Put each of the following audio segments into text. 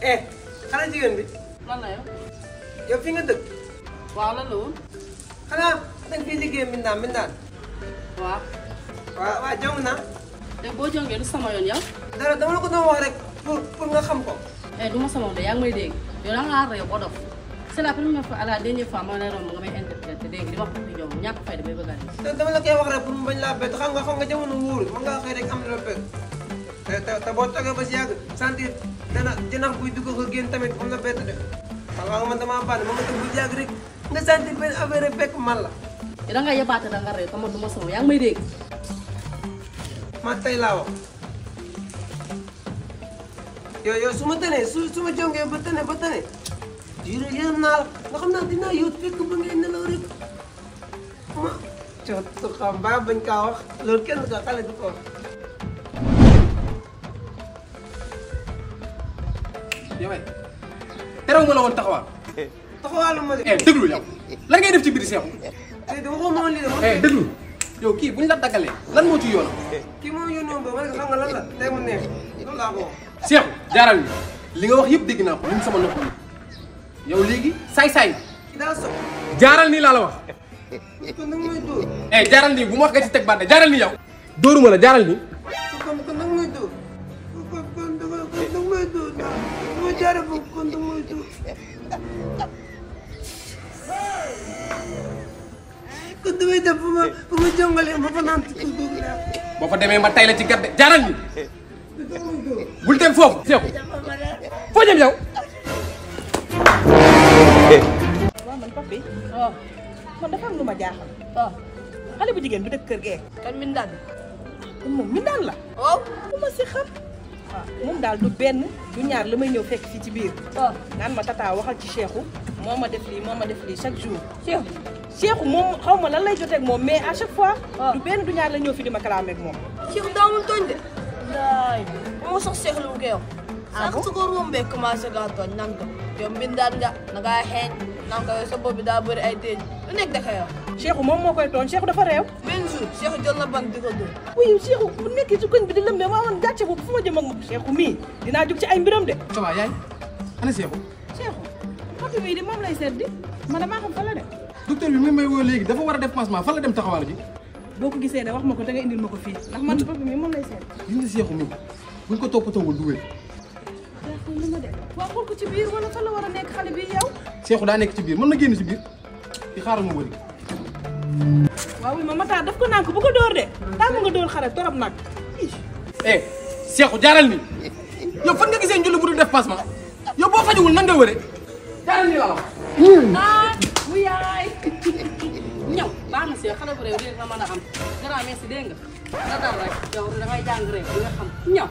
eh xanaa jigéen bi lan la yow yow fi nga dëkk waaw lan la woon xanaa danga fiy liggéey mbindaan mbindaan waaw waaw waaw jàng naa te boo jongee du sama yoon yow dara dama la ko doon wax rek pour pour nga xam ko eh du ma sama yoon de yaa ngi may dégg yow da ngaa réew ba dof c'est la première fois à la dernière fois ma lay romb nga may interpréter dégg di wax di jong ñàkk fay damay bëgg a dee te dama la koy wax rek pour mu bañ laa bett xam nga xam nga jamono wóorul mën ngaa xëy rek am na la bett te te te boo toogee ba si yàgg sentir dana jënax buy dugg ko génn tamit am na bett de xam nga man damaa bànn ma nga toog bu yàgg rek nga sentir benn affaire rek fekk man la yow da nga yebaate da nga réew te man du ma sama yaa ngi may dégg ma tey laa wax yow yow su ma tënee su su ma jongee ba tëne ba tëne diir yërëm naa la nga xam naa dinaa yóot fekk ba ngay nelaw rek ma cootu xam ba bañ kaa wax loolu kenn ka xale du ko wax yow ay terew ma la woon taxawaal. taxawaalu ma de eh déglu yow lan ngay def ci biir seexu. tey de waxoo ma woon lii de man eh déglu yow kii buñ la daggalee lan moo ci yoonam. kii moom yónni woon ba ma ne ko xam nga lan la tey mu neex loolu laa ko wax seexu jaaral ni li nga wax yëpp dégg naa ko ñun sama nopp yi yow léegi saay-saay kii daa sob jaaral nii laa la wax. kon nag may dóor eh jaaral nii bu ma wax nga ci teg bànde jaaral nii yow. dóoruma la jaaral nii. kon kon nag may dóor kon kon dama kon nag may dóor naa ma jaare foofu kon nag may dóor kon damay def bu ma bu ma jongalee ma fa naan tukul googu laa boo fa demee ma tay la ci gàdde jaaral nii dama may dóor bul dem foofu. seexu foo jëm yow. waaw man papi waaw man dafa am lu ma jaaxal waaw xale bu jigéen bi dëkk kër gee kan min daan moom mi daan la waaw bu ma si xam waaw moom daal du benn du ñaar la may ñëw fekk fii ci biir waaw naan ma tata waxal ci Cheikhou moo ma def lii moo ma def lii chaque jour Cheikh Cheikhou moom xaw ma lan lay jotee ak moom mais à chaque fois waaw du benn du ñaar la ñëw fi di ma kalaamee ak moom Cheikh daamul tooñ de laay moo sax seexlu ko yow Ah sax bon? su ko rombee commencé gaa tooñ nan ko yow mbindaan nga na ngaa xeeñ nan ko yow sa bopp bi daa bëri ay téeñ lu nekk daka yow Cheikhou moom moo koy tooñ Cheikhou dafa réew benn jour Cheikh jël na ban di ko dóor wuyu Cheikhou bu nekkee ci koñ bi di lëmbee maa woon gàcce boobu fu ma jëm ak moom Cheikhou mii dinaa jug ci ay mbiram de ça va yaay ana seexu. Cheikhou papi mii di moom lay seet di ma damaa xam fa la de docteur bi mi may woo léegi dafa war a def pansement fan la dem taxawaal ji. boo ko gisee ne wax ma ko da nga indil ma ko fii ndax man papi mii moom lay seet gis nga seexu mi buñ ko toppatoowul du wér. Cheikhou li ma de waa xool ko ci biir wala fan la war a nekk xale bi yow seexu daa nekk ci biir mën na génn ci biir di xaaral ma wëri. waaw wi ma mataar daf ko nànk bu ko dóor de tàmm nga dóor xale torop nag eh seexu jaaral ni yow fan nga gisee njulli bu dul def pansement yow boo fajuwul nan nga wëre jaaral ni laa la wax. ah mu yaay ñëw baax na si xale bu réew lii nga mën a am grand merci dégg nga na dal rek yow da ngay jàng rek di nga xam ñëw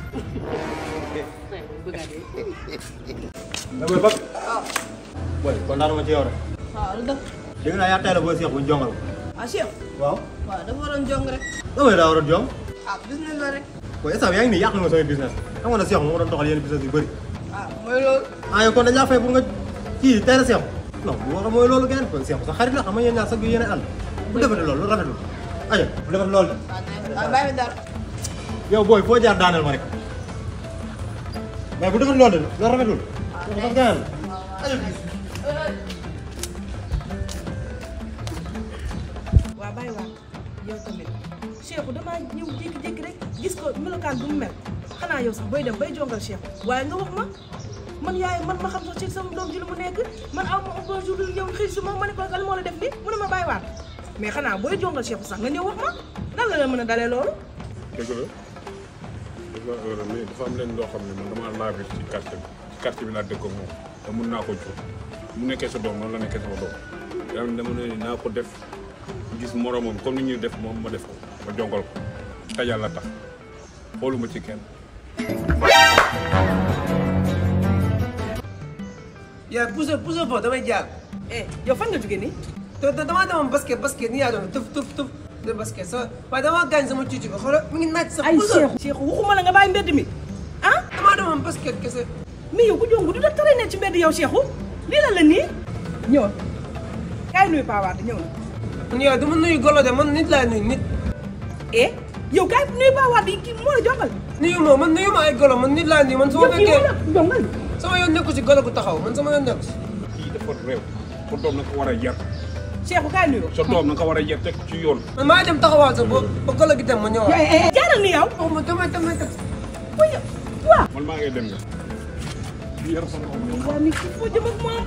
tey bëgg a dee mais booy Pape. booy kontaan ma ci yow rek. waaw lu def dégg naa yaa teel a booy Cheikh bu ñu jongal ko. ah Cheikh waaw. waaw dafa waroon jong rek damay daa war a jong. ah business la rek booy instant yaa ngi nii yàq nga sama business. xam nga ne Cheikh moo doon doxal yenn business yu bëri. ah mooy loolu ah yow kon dañ laa fay pour nga kii teel a Cheikh. non bu war a mooy loolu keneen kon Cheikh sa xarit la xam nga yéen ñaar sax yu yéen a ànd. bu defee loolu lu rafetul. ayo bu defee loolu de. waaw neex waaw bàyyi mi dara yow booy foo jaar daaneel ma rek. mais bu defee loolu de loolu rafetul. loolu sax gaañal la. ayo bis. waa bàyyi waa yow tamit Cheikhou damaa ñëw jékki-jékki rek gis ko melokaan bu mu mel xanaa yow sax booy dem bay jongal Cheikhou waaye nga wax ma man yaay man ma xam sax ci sama doom ji lu mu nekk man aw ma un bon jour yow xëy su ma ma ne ko lan moo la def nii mu ne ma bàyyi waat mais xanaa booy jongal Cheikhou sax nga ñëw wax ma nan la la mën a dalee loolu dëgg la dafa heure mais dafa am leen loo xam ne man damaa laa ci quartier bi ci quartier bi laa dëkk ak moom te mun naa ko jur mu nekkee sa doom noonu la nekkee sama doom yàlla dama ne ni naa ko def gis moromam comme ni ñuy def moom ma def ko ma jongal ko te yàlla tax xooluma ci kenn yaa pousse pousse foofu damay jaar eh yow fan nga jóge nii te te damaa demoon basket basket ni yaa doon tëf tëf tëf de basket sa waaye damaa gaañ sama cuuci bi xoolal mi ngi naaj sax ay pousse Cheikhou Cheikhou waxuma la nga bàyyi mbedd mi ah damaa demoon basket kese mais yow ku jongu du da tere ne ci mbedd yow Cheikhou lii la la nii ñëw kaay nuyu Paa Wade ñëw na man yow dama nuyu golo de man nit laa nuyu nit eh yow kaay nuyu Paa Wade yi kii moo la jongal nuyu ma man nuyu ma ay golo man nit laa nuyu man su ma yow kii moo fekkee la jongal su sama yoon nekku si golo bu taxaw man sama yoon nekku si kii dafa réew sa doom na ko war a yar Cheikhou kaay nuyoo. sa doom na ko war a yar teg ci yoon man maa dem taxawaal sax ba ba golo gi dem ma ñëwaat jaaral ni yow. oh ma damay damay dem man maa ngay dem nga yar sa doom yow waa mi kii foo jëm ak moom.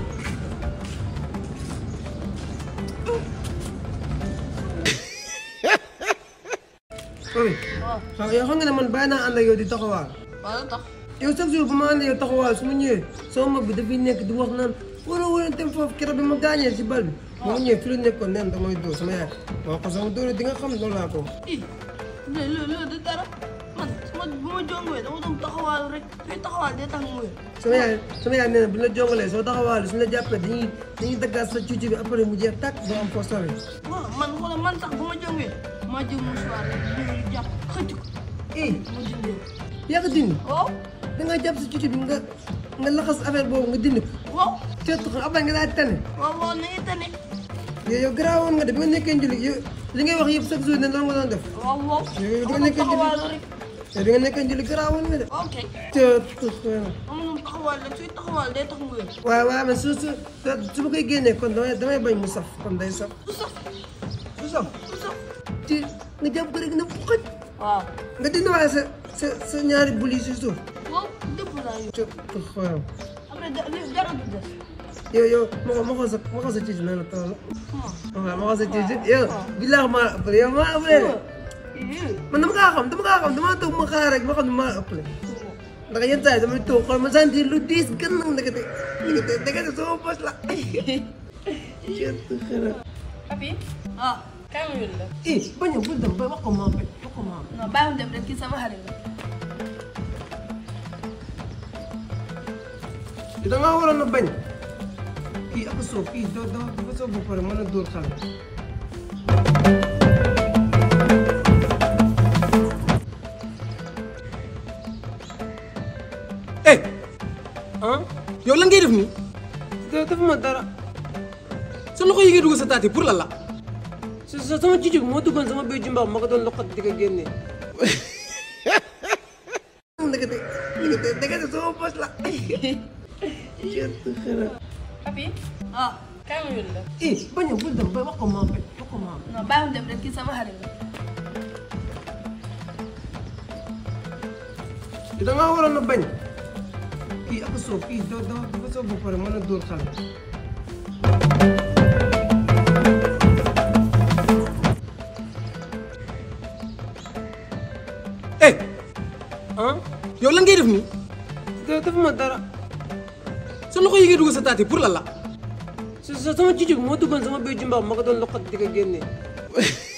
oui waaw yow xam nga ne man bàyyi naa ànd ak yow di taxawaal wala tax yow chaque jour bu ma ànd ak yow taxawaal su ma ñëwee sama mag bi dafay nekk di wax naan war a war a dem foofu keroog bi ma gaañee si bal bi ma ñëwee fi la nekkoon neen damay dóor sama yaay ma wax ko sama dóor di nga xam loolu laa ko ii loolu loolu du dara man su ma bu ma jongwee dama doon taxawaalu rek fii taxawaal day tax mu wér sama yaay sama yaay nee na bu ñu la jongalee soo taxawaalee suñu la jàppee dañuy dañuy daggaat sa cuucu bi après mu jeex tàkk doo am foo sawee waaw man xoolal man sax bu ma jongwee maa jël mouchoir rek ñu jàpp xëcc ko eh ma dindee yaa ko dindi waaw da nga jàpp sa cuucu bi nga nga laxas affaire boobu nga dindi ko waaw teet ko après nga daal tane waaw waaw na ngi tane yow yow garaawoon nga de bi nga nekkee njulli yow li ngay wax yëpp chaque jour ne loolu nga doon def waaw waaw yow bi nga dama nekkee njulli taxawaalu rek yow bi nga nekkee njulli garaawoon nga de ok teet ko dama doon taxawaal rek suy taxawaal day tax mu wér waaw waaw mais su su su ma koy génnee kon damay damay bañ mu saf kon day saf du sax du saf du sax ci nga jàpp ko rek na xëj waaw nga dindi waaye sa sa sa ñaari bul yi si suuf waaw dëpp laa yow teet ko xoolal après da- li dara du des yow yow ma ko ma ko sa ma ko sa ciici na la toll Hmm. waaw ma ko sa ciici yow bilaa maa ëppale yow maa ëppale de Ii. man dama kaa xam dama kaa xam dama toog ma xaar rek ma xam ne maa ëppale ndax yenn saa yi damay toog xool ma sentir lu diis gën nag ndekete ndekete ndekete sama bos la papi ah kaay ma yónni la eh bañ a bul dem ba wax ko maam rek wax ko maam non bàyyi ma dem rek kii sama xarit la da ngaa waroon a bañ kii ak soob kii doo doo dafa soob ba pare mën a dóor xale eh ah yow lan ngay def nii doo dafa ma dara sa loxo yi ngay dugg sa taati pour lan la sa sa sama cucug moo duggoon sama biir jumbax ma ko doon loqat di ko génnee ndekete ndekete ndekete sama bos la papi ah kaay ma yónni la eh bañ a bul dem ba wax ko maam rek wax ko maam non bàyyi ma dem rek kii sama xarit la da ngaa waroon a bañ kii ak soob kii doo doo dafa soob ba pare mën a dóor xale eh ah yow lan ngay def nii doo dafa ma dara sa loxo yi ngay dugg sa taati pour lan la sa sa sama cucug moo duggoon sama biir jumbax ma ko doon loqat di ko génnee